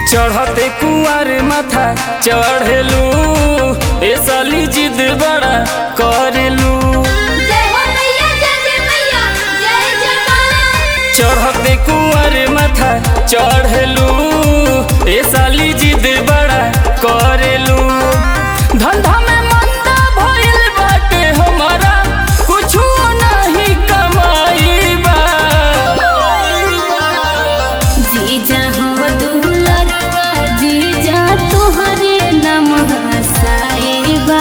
चढ़ते कुआर माथा चढ़ेलू ए साली जिद बड़ा करेलू जय हो मैया जय जय मैया जय जय मां चढ़ते कुआर माथा चढ़ेलू ए साली जिद बड़ा करेलू धंधा में मंदा भइल बाटे हमारा कुछु नहीं कमाई बा जीजा हो दुलरवा जीजा तोहरे नाम हसाईबा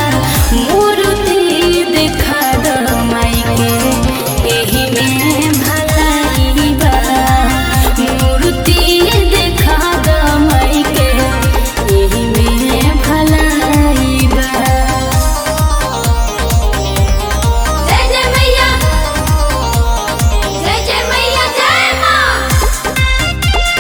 मूर्ति देखा दो माई के एही में भलाईबा मूर्ति देखा दो माई के एही में भलाईबा जय जय मैया जय जय मैया जय मां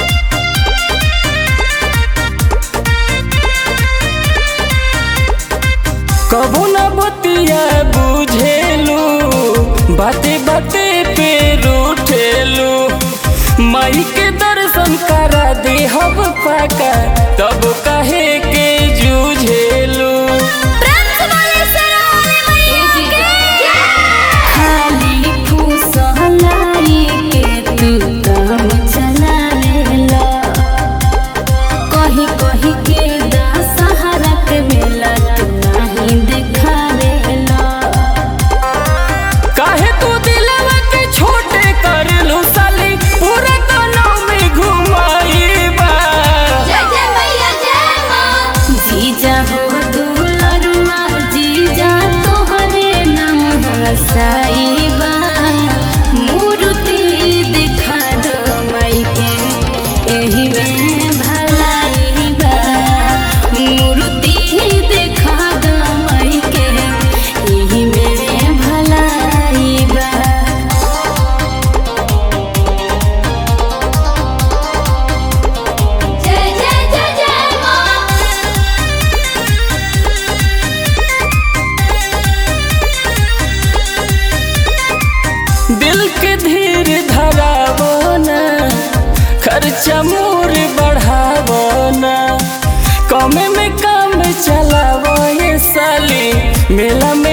कबू न बतिया बुझेलू बाते बाते पे रूठेलू माई के दर्शन करा दे हब पाका तब कहे के जूझेलू प्रेम से बोले सरस्वती मैया के खाली फूसलाई के तू काम चला लेला कहीं कहीं के दशहरा के मेला तू नहीं दिखावेला काहे तू दिलवा के छोटे करलू साली पूरा गानों में घुमाईबा जय जय मैया जय मां जीजा हो दुलरुआ जीजा तोहरे नाम हसाईबा मूर्ति दिखा दो माई के एही में भलाईबा मूर्ति दिखा दो माई के एही में भलाईबा जय जय जय जय मां दिल के धीर धरावो ना खर्चा मोर बढ़ावो ना कमे में काम चलावो ये साली मेला में